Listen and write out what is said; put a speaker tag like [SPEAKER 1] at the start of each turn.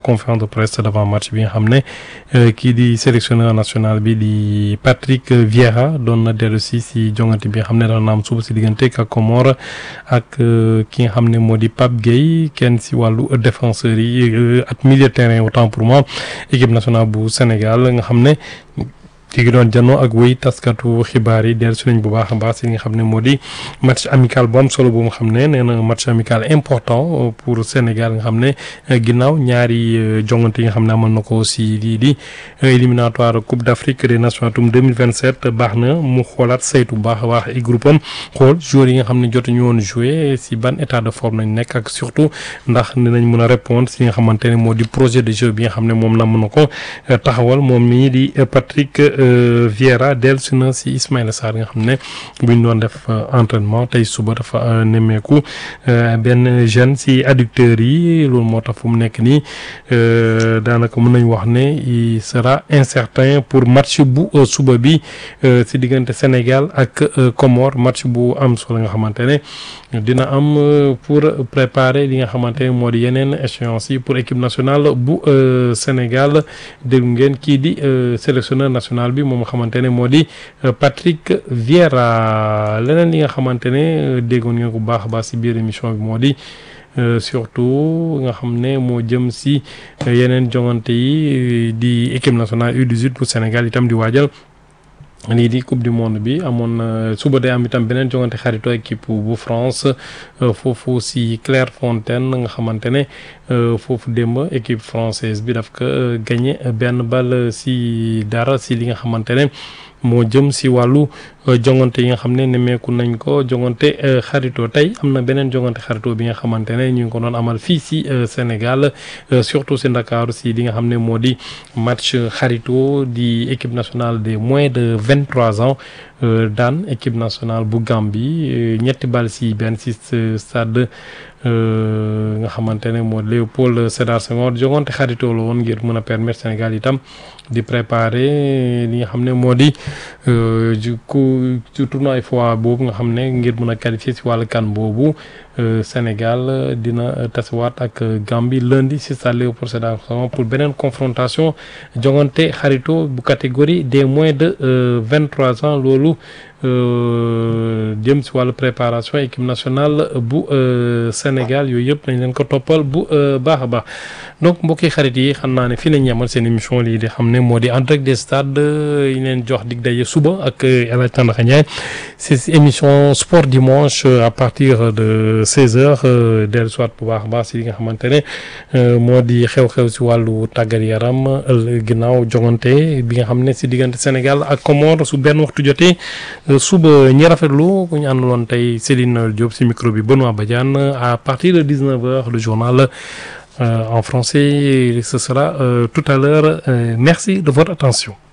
[SPEAKER 1] conférence de presse d'avant match bi nga xam ne kii di sélectionneur national bi di Patrick Vieira doon na dellu si si jongante bi nga xam ne dana am suba si diggante ak Comore ak ki nga xam ne moo di Pape Gueye kenn si wàllu défenseurs yi ak milieu de terrain autant pour moi équipe nationale bu Sénégal nga xam ne. ci ngi doon janoo ak wéy taskatu xibaar yi dellu si nañ bu baax a baax si li nga xam ne moo di match amical bu am solo bu nga xam ne nee na match amical important pour Sénégal nga xam ne ginnaaw ñaari jongante yi nga xam ne amal na ko si lii di éliminatoire Coupe d'Afrique des Nations atum 2027 baax na mu xoolaat saytu bu baax a baax ay groupe am xool joueurs yi nga xam ne jotuñu woon jouer si ban état de forme nañ nekk ak surtout ndax dinañ mën a répondre si nga xamante ne moo di projet de jeu bi nga xam ne moom la mën na ko taxawal moom mii di Patrick Vieira dellusi na si Ismaïla Sarr nga xam ne bu ñu doon def entraînement tey suba dafa nemmeeku benn jeune si adducteurs yi loolu moo tax fu mu nekk nii daanaka mën nañ wax ne il sera incertain pour match bu suba bi si diggante Sénégal ak Comore match bu am solo nga xamante ne dina am pour préparer li nga xamante ne moo di yeneen échéance yi pour équipe nationale bu Sénégal dégg ngeen kii di sélectionneur national bi moom nga xamante ne moo di Patrick Vieira leneen li nga xamante ne déggoon ngeen ko bu baax a baax si biir émission bi moo di surtout nga xam ne moo jëm si yeneen jongante yi di équipe nationale U18 bu Sénégal itam di waajal lii di coupe du monde bi amoon suba day am itam beneen jongante xarito équipe bu France foofu si Clairefontaine nga xamante ne foofu démb équipe française bi daf ko gagné benn bal si dara si li nga xamante ne moo jëm si wàllu jongante yi nga xam ne nemmeeku nañ ko jongante xarito tey am na beneen jongante xarito bi nga xamante ne ñu ngi ko doon amal fii si Sénégal surtout si Ndakaaru si li nga xam ne moo di match xarito di équipe nationale des moins de vingt trois ans daan équipe nationale bu Gambie ñetti bal si benn si stade nga xamante ne moo Léopold Sédar Senghor jongante xaritoo la woon ngir mën a permettre Sénégal itam di préparer li nga xam ne moo di ku ci tournoi fois boobu nga xam ne ngir mën a qualifier si wàllu kan boobu Sénégal dina tasewaat ak Gambie lundi si stade Léopold Sédar Senghor pour beneen confrontation jongante xarito bu catégorie des moins de vingt trois ans loolu jëm si wàllu préparation équipe nationale bu Sénégal yooyu yëpp nañ leen ko toppal bu baax a baax donc mbokki xarit yi xam naa ne fii lañ yemal seen émission lii di xam ne moo di en direct des stades yi leen jox dig daje suba ak El Hadj Tandakha Ndiaye si émission sport dimanche à partir de 16h dellu soit bu baax a baax si li nga xamante ne moo di xew-xew si wàllu tàggat yaram ginnaaw jongante bi nga xam ne si diggante Sénégal ak Comore su benn waxtu jotee. suba ñi rafetlu ku ñu àndaloon tey Céline Diop ci micro bi Benoît Badiane à partir de 19h le journal en français ce sera tout à l'heure merci de votre attention